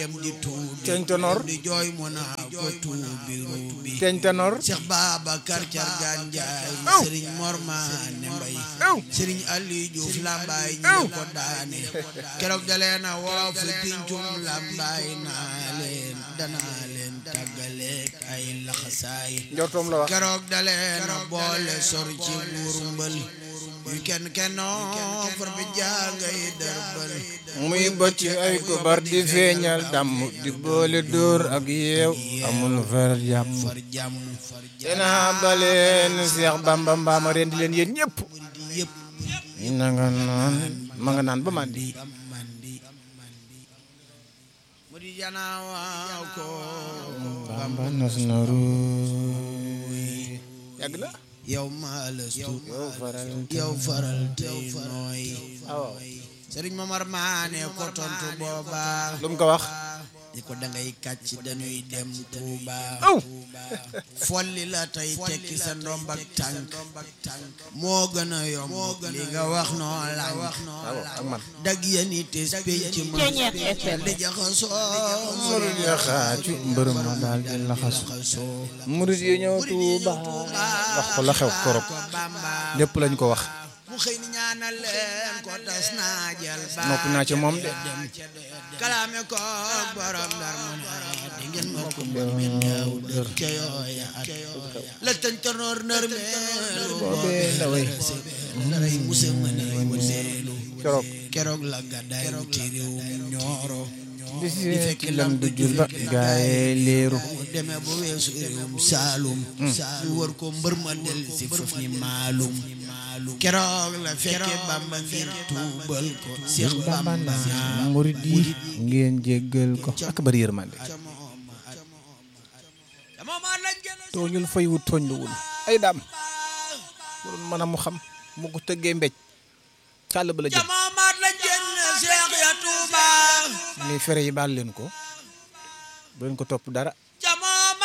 dem di tuubi Teeñ Tanor. di jooy mu naa ko tuubi ruubi teeñ tanor Cheikh Babacar Cargaan Njaay Aw. Sëriñ Mor Maane Mbay Aw. Sëriñ Aliou Diouf Lambaay ñi Aw. ko daane keroog da leen a woo fi pincum Lambaay naa leen danaa leen tàggaleek ay laxasaay njortoom la wax keroog da leen a boole sor ci buuru mbël yu kenn kennoo far bi jàngay dërbal muy bëcc ay kobar di feeñal damm di boole dóor ak yeew amul far jàmm far jàmm dina baleen Seex Bamba mbaama ren di leen yéen ñëpp di yëpp na nga naan ma nga naan ba mandi mandi mu di janaaw ko Bamba nos na ruuy yàgg na yow maalastu yow faral yow faral tey nooy waaw sëriñ Momar Maane ko tontu booba lu mu ko wax di ko dangay kàcc dañuy dem Tuuba aw folli la tey tekki sa ndomb ak tànk moo gën a yomb li nga wax noo lànk waaw ak man dag yeni tes penc ma di jaxasoo murid ya xaacu mbër ma daal di laxasu jaxasoo murid yi ñëw Tuuba wax ko la xew korop ko Bamba lépp lañ ko wax mu xëy ni ñaanal leen ko tas naa jël ba noppi naa ci moom de kalaame ko borom dar mu ne di ngeen ma ko mbër mi neew dër ca yooya at la tëntanoor nër meelu boobee la way daray muse mëne wëndeelu keroog keroog la gàddaay ci réewum ñooro di fekk lam du jul ba gaaye leeru mu demee ba weesu réewum saalum ñu wër ko mbër ma del si foof ni maalum keroog la fekke bamba ngir tuubal ko Seex Bamba Bamba naa murid yi ngeen jéggal ko ak bari yërmande tooñul fay wut tooñ lu wul ay daam waroon mën a mu xam mu ko tëggee mbéj càll ba la jëm jamamaat la jënn Seex ya Tuuba ni fere yi baal leen ko bu leen ko topp dara